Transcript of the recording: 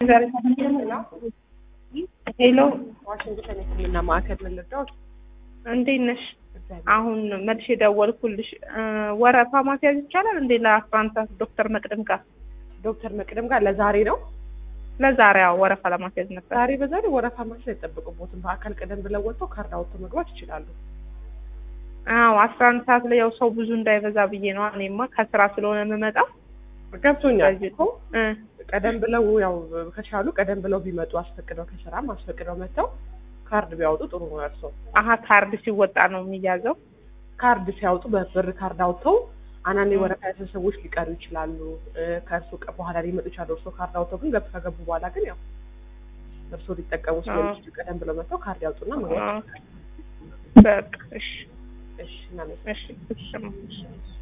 ሄሎ ዋሽንግተን የሕክምና ማዕከል ምን ልርዳዎት? እንዴት ነሽ? አሁን መልሼ ደወልኩልሽ። ወረፋ ማስያዝ ይቻላል እንዴ? ለአስራ አንድ ሰዓት ዶክተር መቅደም ጋር ዶክተር መቅደም ጋር ለዛሬ ነው። ለዛሬ አዎ፣ ወረፋ ለማስያዝ ነበር። ዛሬ በዛሬ ወረፋ ማስያዝ አይጠበቅቦትም። በአካል ቀደም ብለው ወጥተው ካርድ አውጥተው መግባት ይችላሉ። አዎ፣ አስራ አንድ ሰዓት ላይ ያው ሰው ብዙ እንዳይበዛ ብዬ ነው። እኔማ ከስራ ስለሆነ የምመጣው ገብቶኛል በዚህ እኮ ቀደም ብለው ያው ከቻሉ ቀደም ብለው ቢመጡ አስፈቅደው ከስራም አስፈቅደው መጥተው ካርድ ቢያወጡ ጥሩ ነው። እርሶ አሀ ካርድ ሲወጣ ነው የሚያዘው። ካርድ ሲያወጡ በብር ካርድ አውጥተው አንዳንድ የወረፋ ያሰ ሰዎች ሊቀሩ ይችላሉ። ከእርሶ ቀ- በኋላ ሊመጡ ይችላሉ። እርሶ ካርድ አውጥተው ግን ገብ ከገቡ በኋላ ግን ያው እርሶ ሊጠቀሙ ስለሚችሉ ቀደም ብለው መጥተው ካርድ ያውጡና መግባት ይችላሉ። በቃ እሺ፣ እሺ እናመሰግናለን። እሺ፣ እሺ